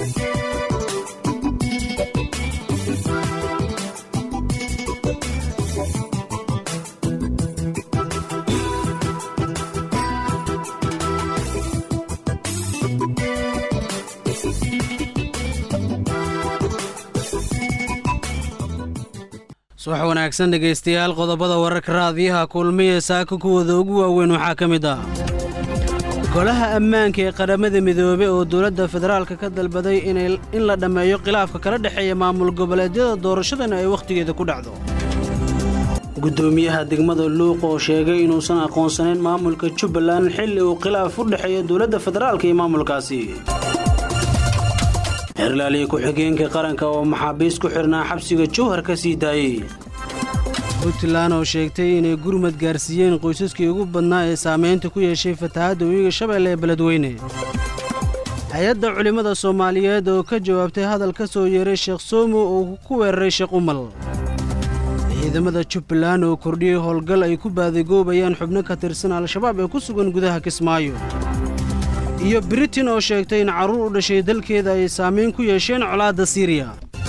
subax wanaagsan dhegaystayaal qodobada wararka raadiyaha kulmiya saaka kuwooda ugu waaweyn waxaa ka mid ah golaha ammaanka ee qaramada midoobe oo dowladda federaalka ka dalbaday in la dhammeeyo khilaafka kala dhexeeya maamul goboleedyada doorashadana ay wakhtigeeda ku dhacdo guddoomiyaha degmada luuq oo sheegay inuusan aqoonsanayn maamulka jubbaland xilli uu khilaaf u dhexeeya dowladda federaalka iyo maamulkaasi xerlaaliya ku-xigeenka qaranka oo maxaabiis ku xidhnaa xabsiga jowhar ka sii daayey puntland oo sheegtay inay gurmad gaarsiiyeen qoysaskii ugu badnaa ee saamaynta ku yeeshay fatahaadda weyiga shabeelle ee beledweyne hay-adda culimmada soomaaliyeed oo ka jawaabtay hadal ka soo yeeray sheekh soomo oo ku weeraray sheekh umal ciidamada jubbaland oo kordhiyey howlgal ay ku baadigoobayaan xubno ka tirsan al-shabaab ee ku sugan gudaha kismaayo iyo britain oo sheegtay in carruur u dhashay dalkeeda ay saamayn ku yeesheen colaadda siiriya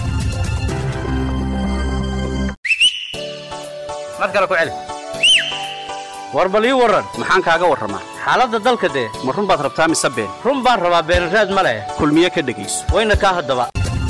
mar kale ku celi war bal ii warran maxaan kaaga warramaa xaaladda dalka dee ma run baad rabtaa mise been run baan rabaa beenraad ma leh kulmiye ka dhegayso wayna kaa haddaba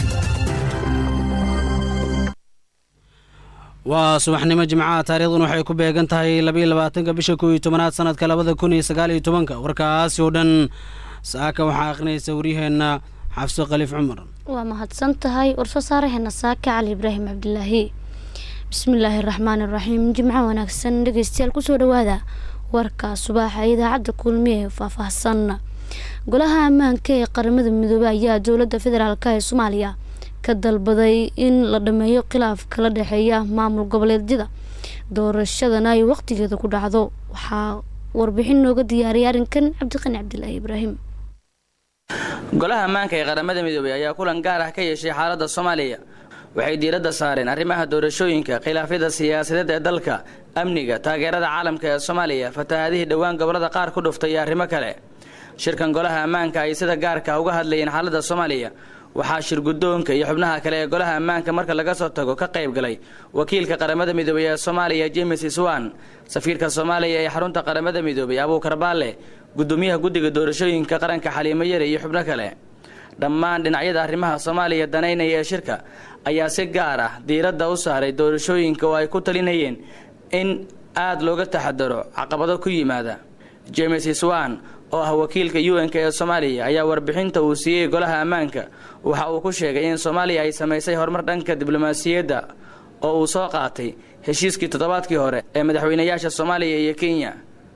waa subaxnimo jimcaha taarikhdan waxay ku beegan tahay labayo labaatanka bisha koow iyo tobanaad sanadka labada kun iyo sagaal iyo tobanka warkaasi oo dhan saaka waxaa akhrinaysa waryaheenna xafso khaliif cumar waa mahadsan tahay warsoo saaraheena saaka cali ibraahim cabdilaahi bismillaahi raxmaan iraxiim jimco wanaagsan dhegeystayaal kusoo dhawaada warka subaaxa idaacadda kulmiye ee faahfaahsan golaha ammaanka ee qaramada midoobey ayaa dowladda federaalk ee soomaaliya ka dalbaday in la dhameeyo khilaaf kala dhexeeya maamul goboleedyada doorashadana ay waqtigeeda ku dhacdo waxaa warbixin nooga diyaariyay arrinkan cabdiqani cabdilaahi ibraahim golaha ammaanka ee qaramada midoobey ayaa kulan gaar ah ka yeeshay xaaladda soomaaliya waxay diiradda saareen arrimaha doorashooyinka khilaafyada siyaasadeed ee dalka amniga taageerada caalamka ee soomaaliya fatahaadihii dhowaan gobolada qaar ku dhuftay iyo arrimo kale shirkan golaha ammaanka ay sida gaarka uga hadlayeen xaaladda soomaaliya waxaa shirguddoonka iyo xubnaha kale ee golaha ammaanka marka laga soo tago ka qayb galay wakiilka qaramada midoobey ee soomaaliya james iswan safiirka soomaaliya ee xarunta qaramada midoobey abuukar baalle gudoomiyaha guddiga doorashooyinka qaranka xaliimo yare iyo xubno kale dhammaan dhinacyada arrimaha soomaaliya danaynaya ee shirka ayaa si gaar ah diiradda u saaray doorashooyinka oo ay ku talinayeen in aada looga taxadaro caqabado ku yimaada james iswan oo ah wakiilka u n-k ee soomaaliya ayaa warbixinta uu siiyey golaha ammaanka waxa uu ku sheegay in soomaaliya ay samaysay horumar dhanka diblomaasiyadda oo uu soo qaatay heshiiskii toddobaadkii hore ee madaxweynayaasha soomaaliya iyo kenya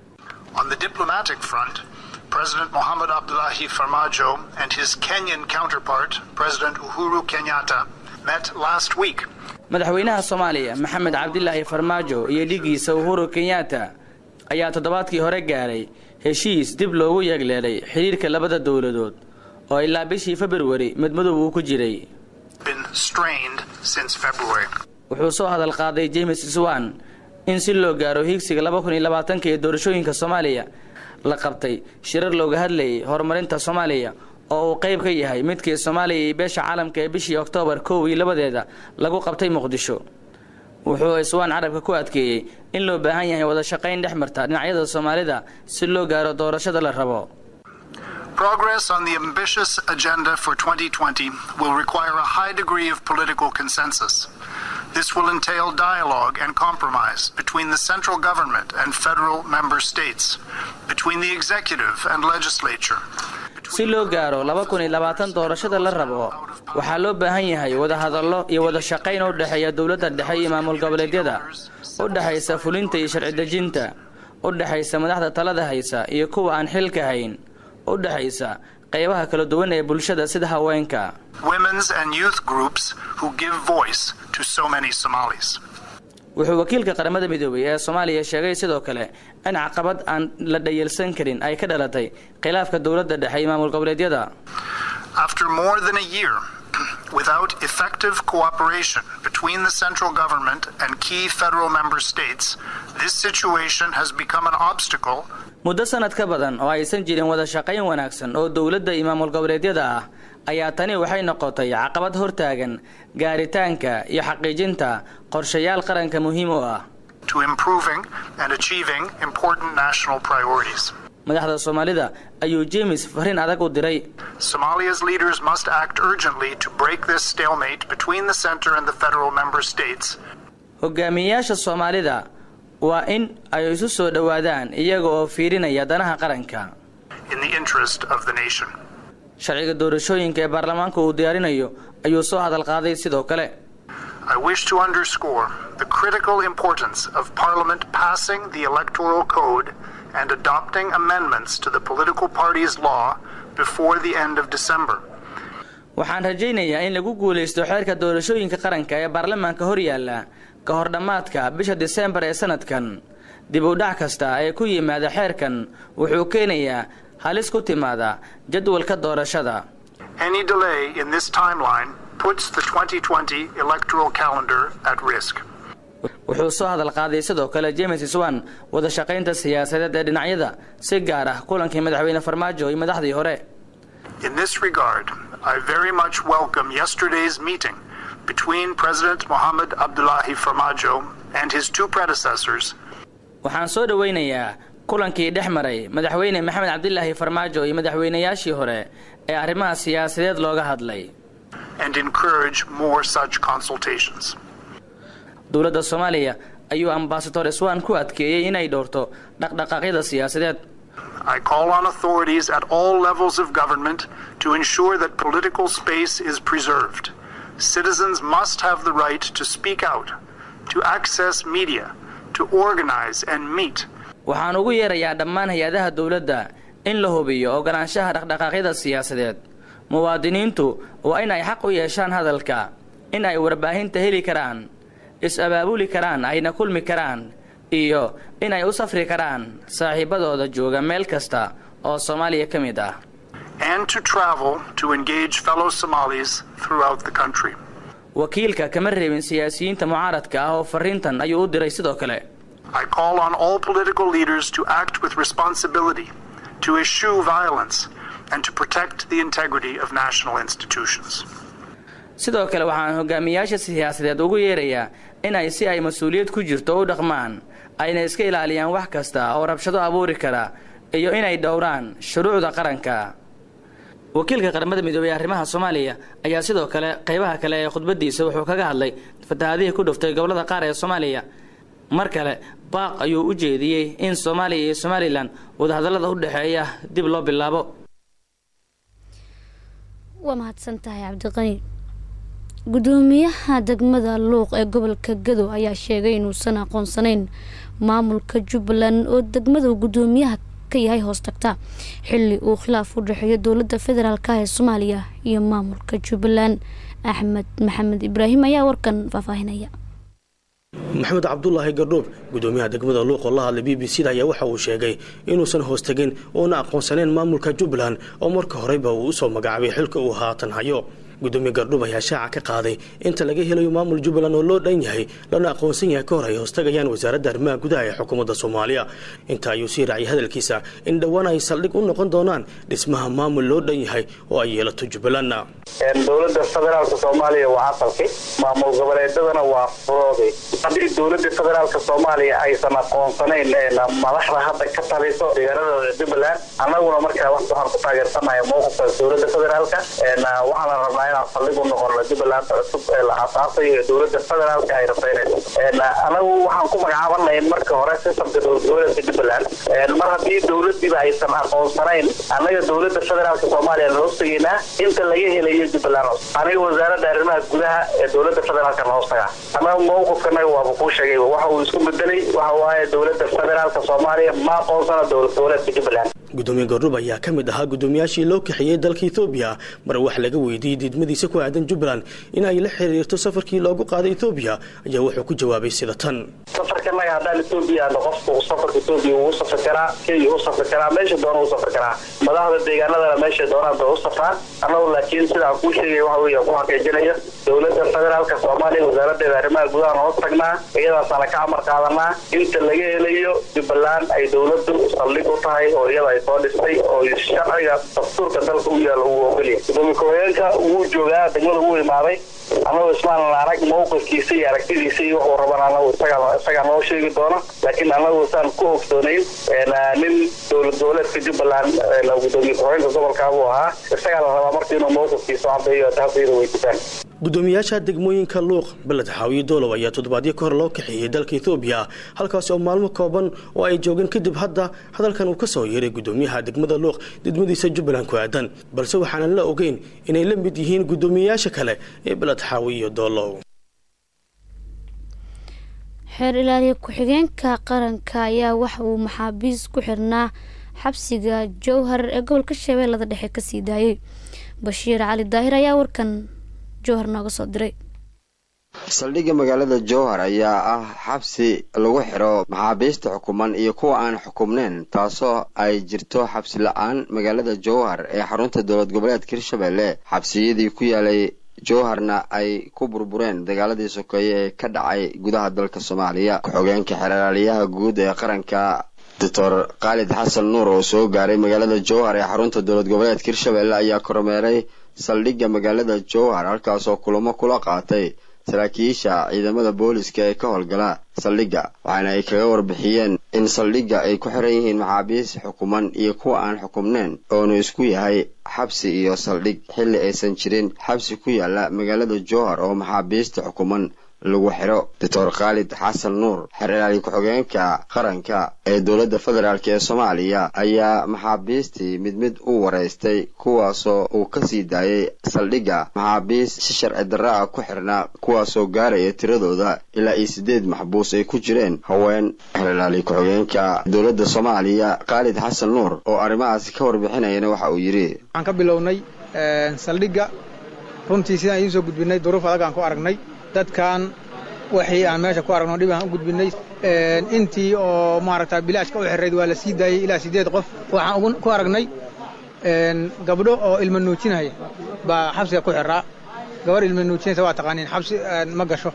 President Mohamed Abdullahi Farmajo and his Kenyan counterpart, President Uhuru Kenyatta, met last week. madaxweynaha soomaaliya maxamed cabdilaahi farmaajo iyo dhigiisa uhuru kenyatta ayaa toddobaadkii hore gaaray heshiis dib loogu yeegleelay xidhiirka labada dowladood oo ilaa bishii februari midmadow uu ku jiray wuxuu soo hadal qaaday james swan in si loo gaaro hiigsiga laba kun iyo labaatanka ee doorashooyinka soomaaliya la qabtay shirar looga hadlayay horumarinta soomaaliya oo uu qayb ka yahay midkii soomaaliya iyo beesha caalamka ee bishii oktoobar kow iyo labadeeda lagu qabtay muqdisho wuxuu iswaan carabka ku adkeeyey in loo baahan yahay wada shaqayn dhex marta dhinacyada soomaalida si loo gaaro doorashada la rabo Progress on the ambitious agenda for 2020 will require a high degree of political consensus. This will entail dialogue and compromise between the central government and federal member states, between the executive and legislature. si loo gaaro laba kun iyo labaatan doorashada la rabo waxaa loo baahan yahay wada hadallo iyo wada shaqayn u dhexeeya dowladda dhexe iyo maamul goboleedyada u dhexaysa fulinta iyo sharci dejinta u dhexaysa madaxda talada haysa iyo kuwa aan xilka hayn u dhexaysa qaybaha kala duwan ee bulshada sida haweenka Women's and youth groups who give voice to so many Somalis. wuxuu wakiilka qaramada midoobay ee soomaaliya sheegay sidoo kale in caqabad aan la dhayalsan karin ay ka dhalatay khilaafka dowladda dhexe iyo maamul goboleedyada After more than a year, without effective cooperation between the central government and key federal member states, this situation has become an obstacle muddo sanad ka badan oo aysan jirin wada shaqayn wanaagsan oo dowladda iyo maamul goboleedyada ah ayaa tani waxay noqotay caqabad hortaagan gaaritaanka iyo xaqiijinta qorshayaal qaranka muhiim u ah to improving and achieving important national priorities. madaxda soomaalida ayuu james fariin adag u diray Somalia's leaders must act urgently to break this stalemate between the center and the federal member states hogaamiyeyaasha soomaalida waa in ay isu soo dhowaadaan iyaga oo fiirinaya danaha qaranka in the interest of the nation. sharciga doorashooyinka ee baarlamaanka uu diyaarinayo ayuu soo hadal qaaday sidoo kale I wish to underscore the critical importance of Parliament passing the Electoral Code and adopting amendments to the political parties law before the end of December. waxaan rajaynayaa in lagu guulaysto xeerka doorashooyinka qaranka ee baarlamaanka hor yaalla ka hor dhammaadka bisha diseembar ee sanadkan dib u dhac kasta ee ku yimaada xeerkan wuxuu keenayaa halis ku timaada jadwalka doorashada Any delay in this timeline puts the 2020 electoral calendar at risk. wuxuu soo hadal qaaday sidoo kale james swan wada shaqaynta siyaasadeed ee dhinacyada si gaar ah kulankii madaxweyne farmaajo iyo madaxdii hore In this regard, I very much welcome yesterday's meeting between President Mohamed Abdullahi Farmajo and his two predecessors waxaan soo dhowaynayaa kulankii dhex maray madaxweyne maxamed cabdilaahi farmaajo iyo madaxweynayaashii hore ee arrimaha siyaasadeed looga hadlay and encourage more such consultations. dowladda soomaaliya ayuu ambasador swan ku adkeeyey inay dhowrto dhaqdhaqaaqyada siyaasadeed I call on authorities at all levels of government to ensure that political space is preserved. Citizens must have the right to speak out, to access media, to organize and meet, waxaan ugu yeerayaa dhammaan hay-adaha dowladda in la hubiyo ogolaanshaha dhaqdhaqaaqyada siyaasadeed muwaadiniintu waa in ay xaq u yeeshaan hadalka in ay warbaahinta heli karaan is-abaabuli karaan ayna kulmi karaan iyo in ay u safri karaan saaxiibadooda jooga meel kasta oo soomaaliya ka mid ah and to travel to engage fellow Somalis throughout the country. wakiilka kama reebin siyaasiyiinta mucaaradka ah oo fariintan ayuu u diray sidoo kale I call on all political leaders to act with responsibility, to eschew violence, and to protect the integrity of national institutions. sidoo kale waxaan hogaamiyaasha siyaasadeed ugu yeerayaa in ay si ay mas-uuliyad ku jirto u dhaqmaan ayna iska ilaaliyaan wax kasta oo rabshado abuuri kara iyo inay dhowraan shuruucda qaranka wakiilka qaramada midoobey ee arrimaha soomaaliya ayaa sidoo kale qaybaha kale ee khudbadiisa wuxuu kaga hadlay fatahaadihii ku dhuftay gobollada qaar ee soomaaliya mar kale baaq ayuu u jeediyey in soomaaliya iyo somalilan wadahadallada u dhexeeya dib loo bilaabo waa mahadsan tahay cabdiqani gudoomiyaha degmada luuq ee gobolka gado ayaa sheegay inuusan aqoonsanayn maamulka jubbaland oo degmadu gudoomiyaha ka yahay hoos tagta xili uu khilaaf u dhexeeyo dowladda federaalk ee soomaaliya iyo maamulka jubbaland axmed maxamed ibraahim ayaa warkan faahfaahinaya maxamed cabdulaahi gardhoob gudoomiyaha degmada luuq oo la hadlay b b c da ayaa waxa uu sheegay inuusan hoos tegin oona aqoonsanayn maamulka jubbaland oo marka horeyba uu usoo magacaabay xilka uu haatan hayo gudoomiye gardhub ayaa shaaca ka qaaday inta laga helayo maamul jubbaland oo loo dhan yahay lana aqoonsan yahay ka hor ay hoostagayaan wasaaradda arrimaha gudaha ee xukuumadda soomaaliya inta ayuu sii raaciyay hadalkiisa in dhowaan ay saldhig u noqon doonaan dhismaha maamul loo dhan yahay oo ay yeelato jubbalandna dowladda federaalka soomaaliya waa asalki maamul goboleedadana waa furooday haddii dowladda federaalka soomaaliya aysan aqoonsanayn madaxda hadda ka taliso deegaanada jubbaland annaguna markaa waxaan ku taageersanahay mowqifka dowladda federaalka waxaana rabnaa inaan saldhig u noqono jubbaland cusub ee la aasaasay ee dowladda federaalka ay rasaynayso anagu waxaan ku magacaabanay marka hore sistamka dowladda jubbaland mar haddii dowladiiba aysan aqoonsanayn annaga dowladda federaalka soomaaliya na hoostegeynaa inta laga helayo jubbaland aniga wasaaradda arrimaha gudaha ee dowladda federaalka na hoostaga annaga mowqifkanaga waaba kuu sheegay waxa uu isku bedelay waxa waaye dowladda federaalka soomaaliya ma aqoonsana dowlad goboleedka jubbaland gudoomiye gordhub ayaa ka mid ahaa gudoomiyaashii loo kaxeeyey dalka ethoobiya mar wax laga weydiiyey diidmadiisa ku aadan jubbaland in ay la xiriirto safarkii loogu qaaday ethoobiya ayaa wuxuu ku jawaabay sida tan safarkanaga haddaan etoobiya aadno qofku safarka etoobiya wuu u safri karaa kenya u safri karaa meesha doona u safri karaa madaxda deegaanadana meesha doonaan bay u safraan annagu laakiin sidaan kuu sheegay waxa weeye ku xaqiijinaya dowladda federaalka soomaaliya wasaaraddeeda arrimaha gudaha hoos tagnaa iyadaasaana ka amar qaadanaa inta laga helayo jubbaland ay dowladdu saldhig u tahay oo iyada ay ay soo dhistay oo sharciga dastuurka dalka u yaalla uu ogolyahay gudoomiye ku-xigeenka wuu joogaa degmada wuu imaaday annagu ismaanan arag mawqifkiisa iyo aragtidiisa iyo wuxuu raban anagu isagaa noo sheegi doona laakiin annagu saan ku ogsoonayn nin dowlad goboleedka jubbaland gudoomiye ku-xigeenka gobolka buu ahaa isagaa la rabaa marka inuu mawqifkiisa cadeeyo taas iyada weydiisaan gudoomiyaasha degmooyinka luuq beled xaawiye doolow ayaa toddobaadyo ka hor loo kaxeeyey dalka ethoobiya halkaasi oo maalmo kooban oo ay joogeen kadib hadda hadalkan uu ka soo yeeray gudoomiyaha degmada luuq degmadiisa jubbaland ku aadan balse waxaanan la ogeyn inay la mid yihiin gudoomiyayaasha kale ee beled xaawiye iyo doolow xeer ilaaliye ku-xigeenka qaranka ayaa waxa uu maxaabiis ku xirnaa xabsiga jowhar ee gobolka shabeellada dhexe kasii daayay bashiir cali daahir ayaa warkan jowhar nooga soo diray saldhigga magaalada jowhar ayaa ah xabsi lagu xiro maxaabiista xukuman iyo kuwa aan xukumnayn taasoo ay jirto xabsi la-aan magaalada jowhar ee xarunta dowlad goboleedka hirshabelle xabsiyadii ku yaalay jowharna ay ku burbureen dagaaladii sokeeye ee ka dhacay gudaha dalka soomaaliya ku-xogeenka xeraaliyaha guud ee qaranka doctor khaalid xasan nuur oo soo gaaray magaalada jowhar ee xarunta dowlad goboleedka hirshabelle ayaa kormeeray saldhigga magaalada jowhar halkaasoo kulamo kula qaatay saraakiisha ciidamada booliska ee ka howlgala saldhigga waxaana ay kaga warbixiyeen in saldhigga ay ku xiran yihiin maxaabiis xukuman iyo kuwa aan xukumnayn oonu isku yahay xabsi iyo saldhig xilli aysan jirin xabsi ku yaala magaalada jowhar oo maxaabiista xukuman lagu xiro doctor khaalid xasan nuur xer ilaali ku-xigeenka qaranka ee dowladda federaalk ee soomaaliya ayaa maxaabiistii mid mid u wareystay kuwaasoo uu kasii daayay saldhigga maxaabiis si sharci darra ah ku xirnaa kuwaasoo gaaraya tiradooda ilaa iyo siddeed maxbuus ay ku jireen haween xer ilaali ku-xigeenka dowladda soomaaliya khaalid xasan nuur oo arrimahaasi ka warbixinayana waxa uu yidhi waxaan ka bilownay saldhigga runtii sidaan idiin soo gudbinay duruuf adag aan ku aragnay dadkan wixii aan meesha ku aragno dhib aan u gudbinay intii oo maaragta bilaashka u xirayd waa la sii daayey ilaa siddeed qof waxaan ku aragnay gabdho oo ilma nuujinaya baa xabsiga ku xiraa gabar ilma nuujinaysa waa taqaaniin xabsi ma gasho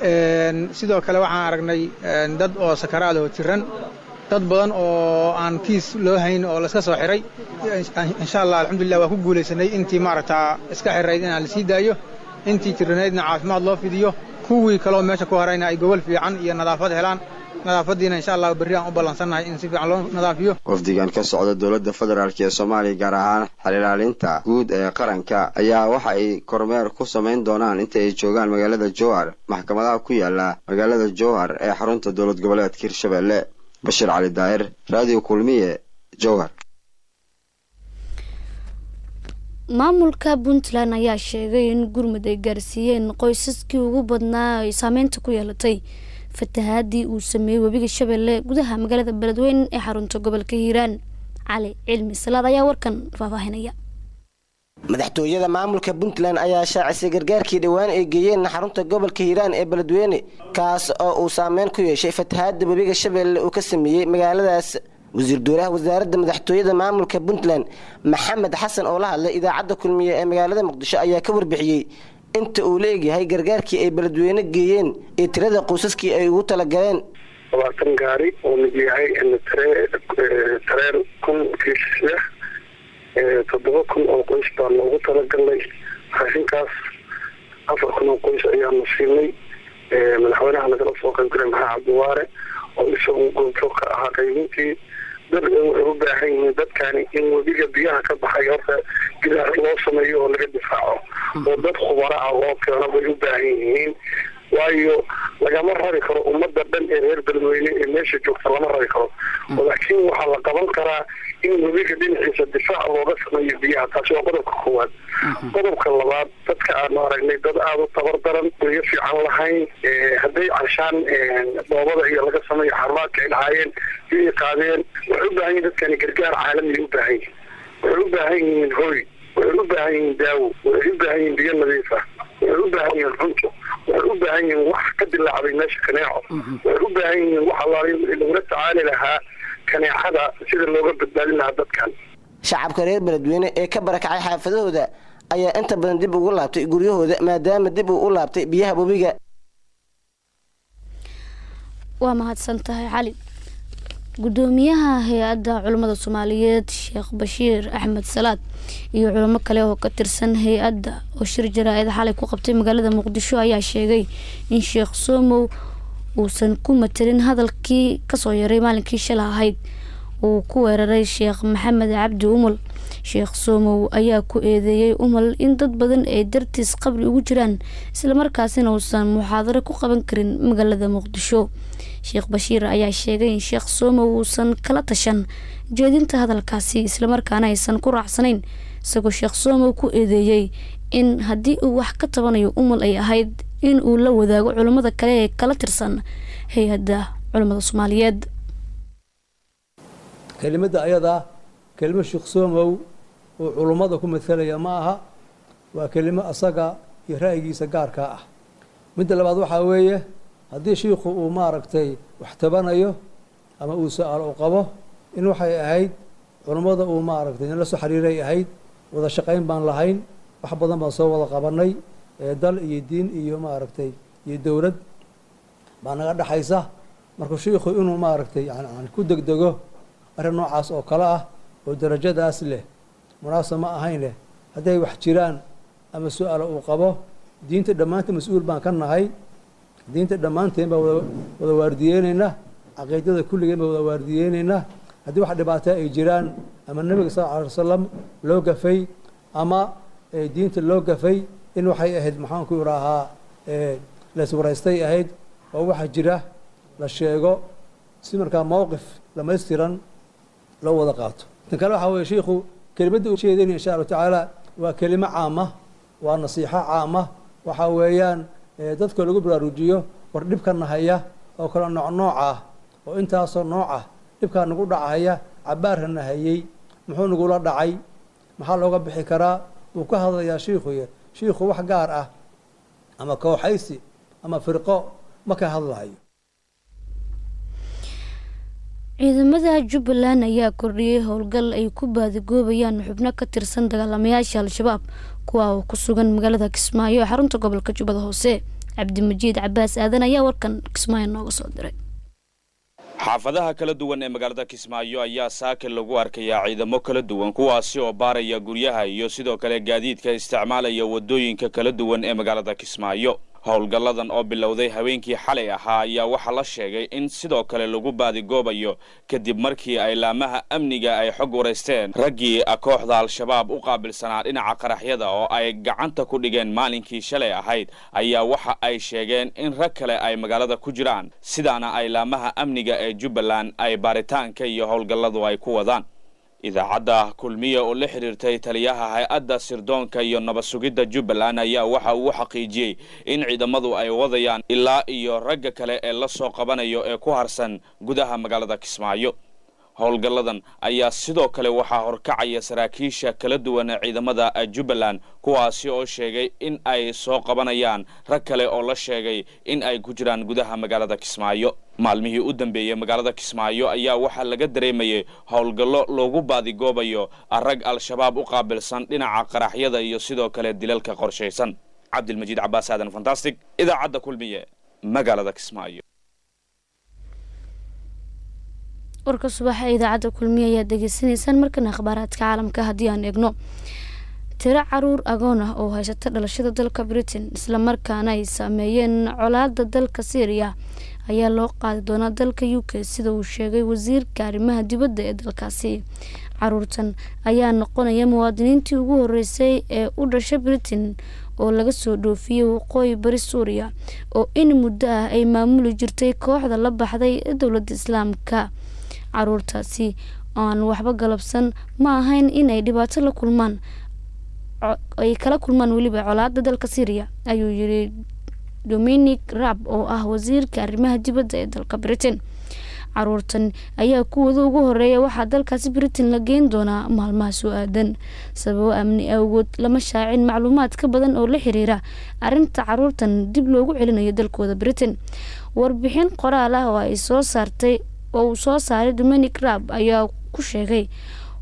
sidoo kale waxaan aragnay dad oo sakaraad oo jiran dad badan oo aan kiis loo hayn oo laska soo xiray insha allah alxamdulillah waa ku guulaysanay intii maaragta iska xirayd inaan la sii daayo intii jiranaydna caafimaad loo fidiyo kuwii kaloo meesha ku harayna ay gobol fiican iyo nadaafad helaan nadaafadiina insha allah berri aan u ballansannahay in si fiican loo nadaafiyo wafdigan ka socda dowladda federaalk ee soomaaliya gaar ahaan xer ilaalinta guud ee qaranka ayaa waxa ay kormeer ku samayn doonaan inta ay joogaan magaalada jowhar maxkamadaha ku yaala magaalada jowhar ee xarunta dowlad goboleedka hirshabelle bashiir cali daahir raadiyo kulmiye jowhar maamulka puntland ayaa sheegay in gurmud ay gaarsiiyeen qoysaskii ugu badnaa ay saameynta ku yeelatay fatahaadii uu sameeyey webiga shabeelle gudaha magaalada beledweyne ee xarunta gobolka hiiraan cali cilmi salaad ayaa warkan faahfaahinaya madaxtooyada maamulka puntland ayaa shaacisay gargaarkii dhowaan ay geeyeen xarunta gobolka hiiraan ee beledweyne kaas oo uu saameyn ku yeeshay fatahaada webiga shabeelle uu ka sameeyey magaaladaas wasiir dowlaha wasaaradda madaxtooyada maamulka puntland maxamed xasan oo la hadlay idaacadda kulmiye ee magaalada muqdisho ayaa ka warbixiyey inta uu la egyahay gargaarkii ay beledweyne geeyeen ee tirada qoysaskii ay ugu talagaleen labaatan gaari oo mid yahay tareen kun kiisha toddoba kun oo qoys baa loogu talagalnay raashinkaas afar kun oo qoys ayaanu siinay madaxweynaha nagala soo qaybgalay maxaa cabdiwaare oo isagu goobjoog ka ahaa qaybintii dad waxay u baahan yihiin dadkani in webiga biyaha ka baxay horta gidaar loo sameeyo oo laga difaaco oo dad khubaro ah loo keeno bay u baahan yihiin waayo lagama rabi karo ummadda dhan ee reer beledweyne ee meesha joogta lama rabi karo laakiin waxaa la qaban karaa in webiga dhinaciisa difaac looga sameeyo biyaha taasi waa qodobka koowaad qodobka labaad dadka aanu aragnay dad aada u tabar daran guryo fiican lahayn hadday canshaan dhoobada iyo laga sameeyo xarumaadka ay lahaayeen biyay qaadeen waxay u baahan yihin dadkani gargaar caalamiya u baahan yihin waxay u baahan yihiin hoy waxay u baahan yihiin daawo waxay u baahan yihiin biyo nadiif ah waxay u baahan yihiin cunto waxay u baahan yihiin wax ka dilaacday meesha kaneeco waxay u baahan yihiin wax allaali lagula tacaali lahaa kaneecada sida looga badbaadin lahaa dadkan shacabka reer beledweyne ee ka barakacay xaafadahooda ayaa inta badan dib ugu laabtay guryahooda maadaama dib uu u laabtay biyaha webiga waa mahadsan tahay cali gudoomiyaha hay-adda culimmada soomaaliyeed sheekh bashiir axmed salaad iyo culimo kale oo ka tirsan hay-adda oo shir jaraa-id xalay ku qabtay magaalada muqdisho ayaa sheegay in sheekh somow uusan ku matelin hadalkii kasoo yaray maalinkii shala ahayd uu ku weeraray sheekh maxamed cabdi umal sheekh somow ayaa ku eedeeyey umal in dad badan ay dartiis qabri ugu jiraan islamarkaasina uusan muxaadaro ku qaban karin magaalada muqdisho sheekh bashiir ayaa sheegay in sheekh somow uusan kala tashan jeedinta hadalkaasi islamarkaana aysan ku raacsanayn isagoo sheekh somow ku eedeeyey in haddii uu wax ka tabanayo umal ay ahayd in uu la wadaago culimmada kale ee kala tirsan hay-adda culimmada soomaaliyeed kelimada ayadaa kelimo sheekh somow uu culummada ku matalaya ma aha waa kelimo asaga iyo ra'yigiisa gaarkaa ah midda labaad waxaa weeye haddii shiikhu uu maaragtay wax tabanayo ama uu su-aal u qabo in waxay ahayd culummada uu maaragtay in la soo xiriiray ahayd wada shaqayn baan lahayn wax badan baan soo wada qabanay dal iyo diin iyo maaragtay iyo dowlad baa naga dhexaysa marka shiikhu inuu maaragtay yani ku degdego arrin noocaas oo kale ah oo darajadaas leh munaasab ma ahayn leh hadday wax jiraan ama su-aalo uu qabo diinta dhammaanteen mas-uul baan ka nahay diinta dhammaanteen baa wada waardiyeyneynaa caqiidada kulligeen baa wada waardiyeyneynaa haddii wax dhibaato ay jiraan ama nebiga sal lla alay wasalam loo gafay ama diinta loo gafay in waxay ahayd maxaanku idhaahaa laiswaraystay ahayd oo waxa jira la sheego si markaa mowqif dhamaystiran loo wada qaato tan kale waxaa weye shiikhu kelimadda u jeedinaya insha allahu tacaala waa kelimo caama waa nasiixo caama waxaa weeyaan dadka lagu baraarujiyo war dhibka nahaya oo kale nooc nooc ah oo intaasoo nooc ah dhibkaa nagu dhacahaya cabaarka nahayey muxuu nagula dhacay maxaa looga bixi karaa wuu ka hadlayaa shiikhuy shiikhu wax gaar ah ama kooxaysi ama firqo ma ka hadlahayo ciidamada jubbaland ayaa kordhiyey howlgal ay ku baadigoobayaan xubno ka tirsan dagaalamayaasha al-shabaab kuwa oo ku sugan magaalada kismaayo ee xarunta gobolka jubbada hoose cabdimajiid cabaas aadan ayaa warkan kismaayo nooga soo diray xaafadaha kala duwan ee magaalada kismaayo ayaa saaka lagu arkayaa ciidamo kala duwan kuwaasi oo baaraya guryaha iyo sidoo kale gaadiidka isticmaalaya waddooyinka kala duwan ee magaalada kismaayo howlgalladan oo bilowday habeenkii xalay ahaa ayaa waxaa la sheegay in sidoo kale lagu baadigoobayo kadib markii ay laamaha amniga ay xog waraysteen raggii kooxda al-shabaab u qaabilsanaa dhinaca qaraxyada oo ay gacanta ku dhigeen maalinkii shalay ahayd ayaa waxa ay sheegeen in rag kale ay magaalada ku jiraan sidaana ay laamaha amniga ee jubbaland ay baaritaanka iyo howlgalladu ay ku wadaan idaacadda kulmiya oo la xidhiirtay taliyaha hay-adda sirdoonka iyo nabad sugidda jubbaland ayaa waxa uu xaqiijiyey in ciidamadu ay wadayaan ilaa iyo ragga kale ee la soo qabanayo ee ku harsan gudaha magaalada kismaayo howlgalladan ayaa sidoo kale waxaa horkacaya saraakiisha kala duwan ee ciidamada jubbaland kuwaasi oo sheegay in ay soo qabanayaan rag kale oo la sheegay in ay ku jiraan gudaha magaalada kismaayo maalmihii u dambeeyey magaalada kismaayo ayaa waxaa laga dareemayay howlgallo loogu baadigoobayo rag al-shabaab u qaabilsan dhinaca qaraxyada iyo sidoo kale dilalka qorshaysan cabdilmajiid cabaas aadan fantastic idaacadda kulmiye magaalada kismaayo warka subaxa ee idaacadda kulmiye ayaad degeysanaysaan markana akhbaaraadka caalamka haddii aan eegno tiro caruur agoon ah oo haysata dhalashada dalka britain islamarkaana ay saameeyeen colaada dalka syriya ayaa loo qaadi doonaa dalka u k sida uu sheegay wasiirka arrimaha dibadda ee dalkaasi caruurtan ayaa noqonaya muwaadiniintii ugu horeysay ee u dhashay britain oo laga soo dhoofiyey waqooyi bari suuriya oo in muddo ah ay maamuli jirtay kooxda la baxday ee dowladda islaamka caruurtaasi aan waxba galabsan ma ahayn inay dhibaato la kulmaan ay kala kulmaan weliba colaada dalka syriya ayuu yiri dominic rab oo ah wasiirka arrimaha dibadda ee dalka britain caruurtan ayaa kuwooda ugu horeeya waxaa dalkaasi britain la geyn doonaa maalmaha soo aadan sababo amni awgood lama shaacin macluumaad ka badan oo la xiriira arinta caruurtan dib loogu celinayo dalkooda britain warbixin qoraal ah oo ay soo saartay oo uu soo saaray dominic rab ayaa ku sheegay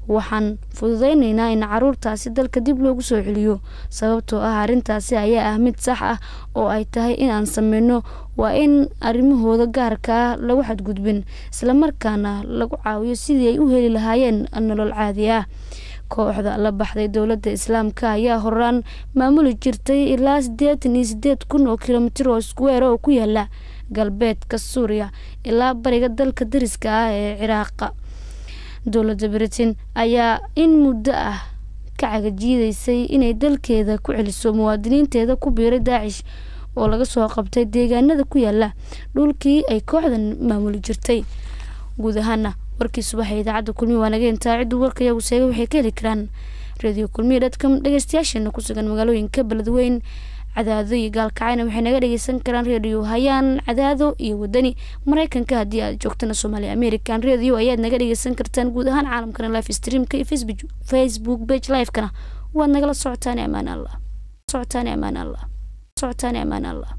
waxaan fududeyneynaa in caruurtaasi dalka dib loogu soo celiyo sababtoo ah arrintaasi ayaa ah mid sax ah oo ay tahay inaan sameyno waa in arrimahooda gaarka ah lagu xadgudbin islamarkaana lagu caawiyo sidii ay u heli lahaayeen nolol caadi ah kooxda la baxday dowladda islaamka ayaa horaan maamuli jirtay ilaa siddeetan iyo sideed kun oo kilomitir oo iskuweer oo ku yaala galbeedka suuriya ilaa bariga dalka dariska ah ee ciraaqa dowladda britain ayaa in muddo ah ka cagajiideysay inay dalkeeda ku celiso muwaadiniinteeda ku biiray daacish oo laga soo qabtay deegaanada ku yaala dhulkii ay kooxdan maamuli jirtay guud ahaana warkii subaxa idaacadda kulmiya waa naga intaa cidduu warka iyagu seegay waxay ka heli karaan radio kulmiya dadka dhegeystayaasheena ku sugan magaalooyinka beledweyn cadaado iyo gaalkacayna waxay naga dhageysan karaan radio hayaan cadaado iyo wadani mareykanka haddii aad joogtana soomaaliya american radio ayaad naga dhageysan kartaan guud ahaan caalamkana live streamka iyo facebook page livekana waad nagala socotaan amaan allah socotaan amaan allah socotaan amaan allah